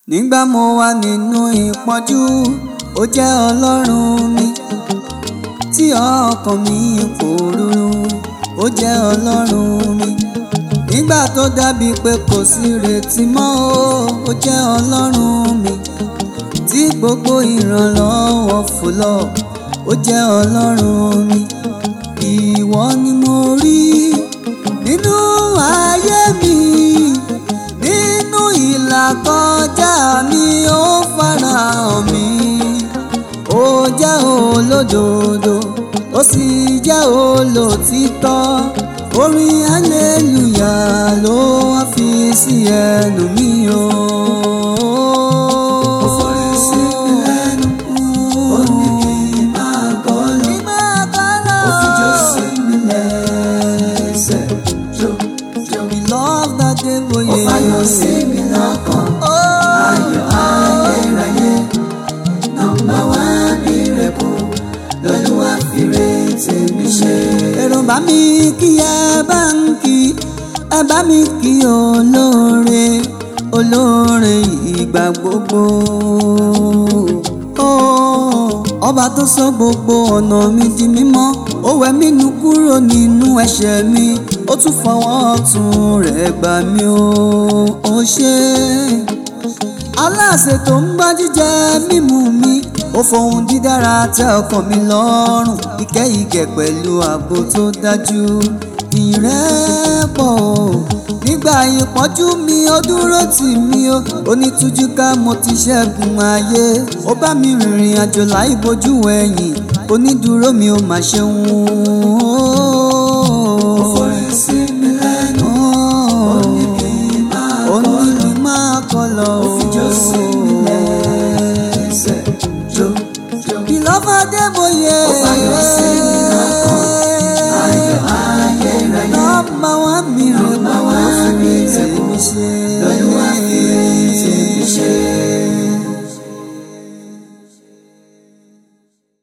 nígbà mo wà nínú ìpọ́njú ó jẹ́ ọlọ́run mi tí ọkàn mi pòrúurú ó jẹ́ ọlọ́run mi nígbà tó dàbí pé kò sí retí mọ́ o ó jẹ́ ọlọ́run mi tí gbogbo ìrànlọ́wọ́ fò lọ ó jẹ́ ọlọ́run mi ìwọ ni mo rí nínú ayé mi nínú ìlàkọjá mi ó farahàn mi ó jẹ́ olódodo ó sì jẹ́ olòtítọ́ orin hallelujah ló wá fi sí ẹnu mi o. Ó forí sí mi lẹ́nu, ó ní kí n máa kọ́ lọ. Ó fi jó sí mi lẹ́sẹ̀, jó, jó. We love that day for you. Ó fayọ̀ sí mi lọ́kàn, ayọ̀ ayérayé. Nọ́mbà wá ní rẹ̀kọ̀, lọ́lúwa fi retí mi ṣe. Èrò bá mi kí ẹ bá ń kí, ẹ bá mi kí olóore, olóore ìgbà gbogbo. Oh, ọba tó sọ gbogbo ọ̀nà mi di mímọ́ ó wẹ̀ mí nù kúrò nínú ẹ̀ṣẹ̀ mi ó tún fọwọ́ ọ̀tún rẹ̀ gbà mí o ó ṣe aláṣẹ tó ń gbá jíjẹ mímu mi ó fohùn dídára tẹ ọkàn mi lọ́rùn ìkẹ́ ìgẹ̀ pẹ̀lú ààbò tó dájú ìrẹ́pọ̀ nígbà ìpọ́njú mi ó dúró tì mí ó onítújú ká mo ti ṣẹ́gun ayé ó bá mi rìnrìn àjò láì bojú ẹ̀yìn onídùúró mi ó mà ṣeun ó forí sí mi lẹ́nu ó ní kí n máa kọ́ lọ ó ní kí n máa kọ́ lọ ó fi jó sí mi lẹ́sẹ̀ jó jó. Beloved Adébóyè. Ó fayọ̀ sí mi